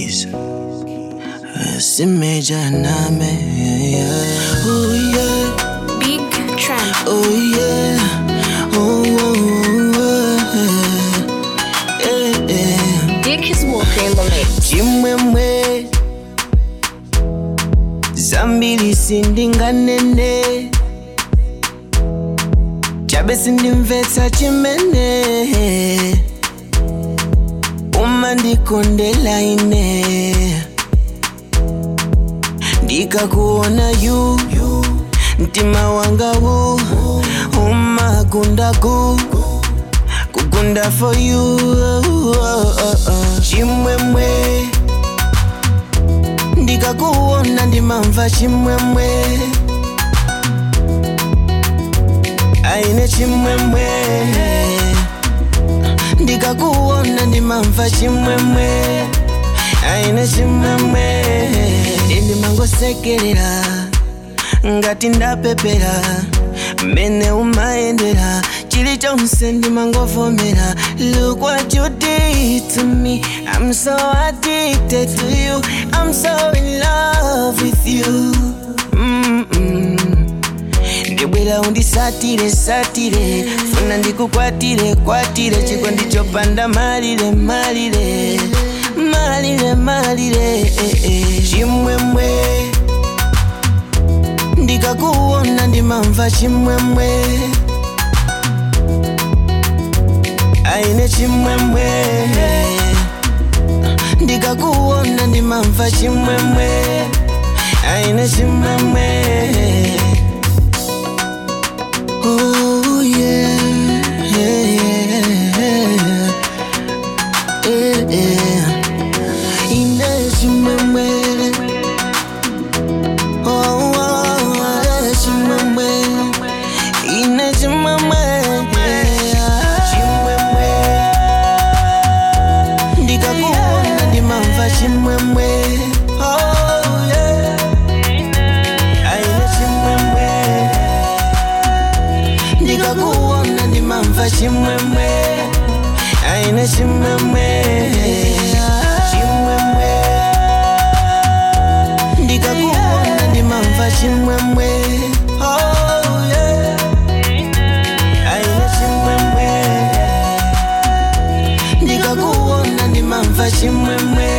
keys. Simeja name, yeah. Oh yeah, Big Trend. oh yeah, oh, oh, oh, yeah, yeah. Dick is walking in the mix. chimwemwe zambiri sindinganene chabe sindimvetsa chimene umandikondela ine ndikakuona yu mtima wangawu umagundagu kugunda for you chimwemwe ndikakuona ndimamva chimwemwe aine chimwemwe ndikakuona ndimamva chimwemwe aine chimwemwe ndimangosekerera ngati ndapepera mene umayendera chilichonse ndimangovomera look what you did to me i'm so addicted to you i'm so in love with you Mm-mm. ndibwera undisatire satire funa ndikukwatire kwatire chiko ndichopanda malire malire malire malire eh, eh. chimwemwe ndikakuona ndimamva chimwemwe aine chimwemwe ndikakuona ndimamva chimwemwe aine chimwemwe Oh yeah, yeah, yeah, yeah, yeah. Ine chimwemwe Oh, oh, oh, chimwemwe Ine chimwemwe Chimwemwe Ndikakuona ndimamva chimwemwe Oh yeah Aine chimwemwe ndikakuona ndimamva chimwemwe aine chimwemwe chimwemwe ndikakuona ndimamva chimwemwe Oh, yeah. aine chimwemwe ndikakuona ndimamva chimwemwe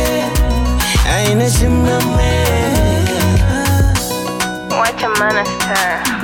aine chimwemwe What a man star.